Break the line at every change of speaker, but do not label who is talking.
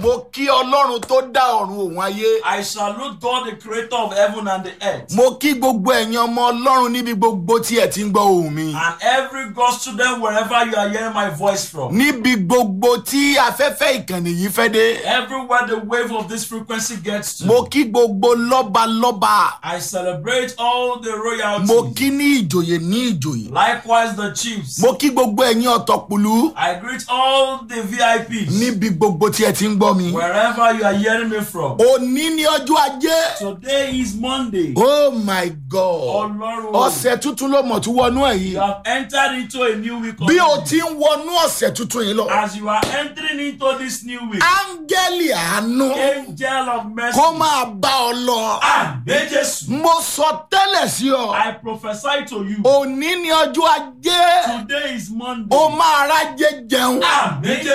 mo kí ọlọ́run tó dá ọ̀run òun ayé.
I salute God, the creator of heaven and the earth.
mo kí gbogbo ẹ̀yin ọmọ ọlọ́run níbi gbogbo tí ẹ ti ń gbọ́ ohùn mi.
And every God student, wherever you are hearing my voice from.
níbi gbogbo tí afẹ́fẹ́ ìkànnì yìí fẹ́ dé.
Everywhere the wave of this frequency gets to.
mo kí gbogbo lọ́balọ́ba.
I celebrate all the royalties.
mo kí ní ìjòyè ní ìjòyè.
Likewise, the chiefs.
mo kí gbogbo ẹ̀yin ọ̀tọ̀kùlú
I greet all the VIPs.
níbi gbogbo tí ẹ ti ń gbọ́ mi.
Wherever you are hearing me from.
òní ní ọjọ́ ajé.
Today is Monday.
oh my god
Ọlọ́run.
ọ̀sẹ̀ tuntun ló mọ̀ tún wọnú ẹ̀
You
yìí.
have entered into a new week.
bí o
already.
ti ń wọnú ọ̀sẹ̀ tuntun yìí lọ.
As you are entering into this new week.
áńgẹ́lì àánú
Angel of mercy.
kó máa bá ọ lọ.
Àmì Jésù.
mo sọ tẹ́lẹ̀ sí ọ.
I prophesy to you.
òní ní ọjọ́ ajé.
Today is Monday.
o máa rájẹ jẹun.
Àmì Jésù.